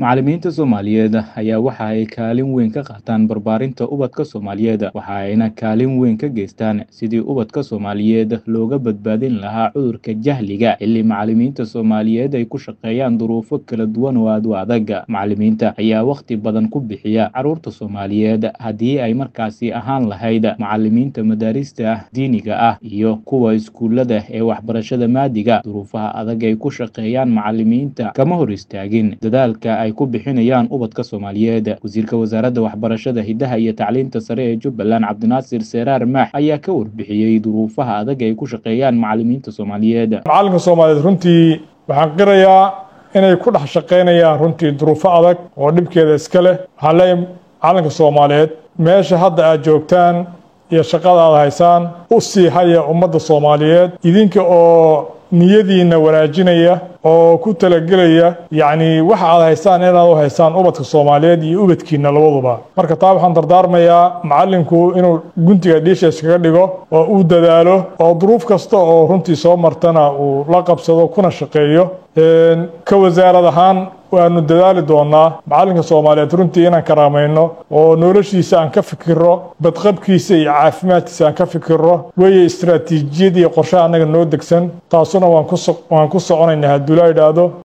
Macallimiinta Soomaaliyeed ayaa waxa ay kaalin weyn ka qaataan barbaarinta ubadka Soomaaliyeed waxa ayna kaalin weyn ka geystaan sidii ubadka Soomaaliyeed looga badbaadin lahaa cudurka jahliga xilli macallimiinta Soomaaliyeed ay ku shaqeeyaan duruufo kala duwan oo aad u adag macallimiinta ayaa waqti badan ku bixiya carruurta Soomaaliyeed haddii ay markaasi ahaan lahayd macallimiinta madaarista diiniga ah iyo kuwa iskuulada ee waxbarashada maadiga duruufaha adag ay ku shaqeeyaan macallimiinta kama hor istaagin dadaalka ay ku bixinayaan ubadka Soomaaliyeed wasiirka wasaaradda waxbarashada hidaha iyo tacliinta sare ee Jubbaland Cabdinaasir Seeraar Maax ayaa ka warbixiyey duruufaha adag ay ku shaqeeyaan macallimiinta Soomaaliyeed macallinka Soomaaliyeed runtii waxaan qirayaa inay ku dhex shaqeynayaan runtii duruufo adag oo dhibkeeda iska leh waxaan leeyahay macallinka Soomaaliyeed meesha hadda aad joogtaan iyo shaqada aad haysaan u sii haya ummadda Soomaaliyeed idinka oo niyadiina wanaajinaya oo ku talagelaya yacni waxa aad haysaan inaad u haysaan ubadka Soomaaliyeed iyo ubadkiina labaduba marka taa waxaan dardaarmayaa macallinku inuu guntiga dhiisha iskaga dhigo oo uu dadaalo oo duruuf kasta oo runtii soo martana uu la qabsado kuna shaqeeyo ka wasaarad ahaan waanu dadaali doonaa macallinka Soomaaliyeed runtii inaan karaamayno oo noloshiisa aan ka fikirro badqabkiisa iyo caafimaadkiisa aan ka fikirro weeye istiraatiijiyad iyo qorshe annaga noo degsan taasuna waan ku waan ku soconaynaa hadduu la idhaahdo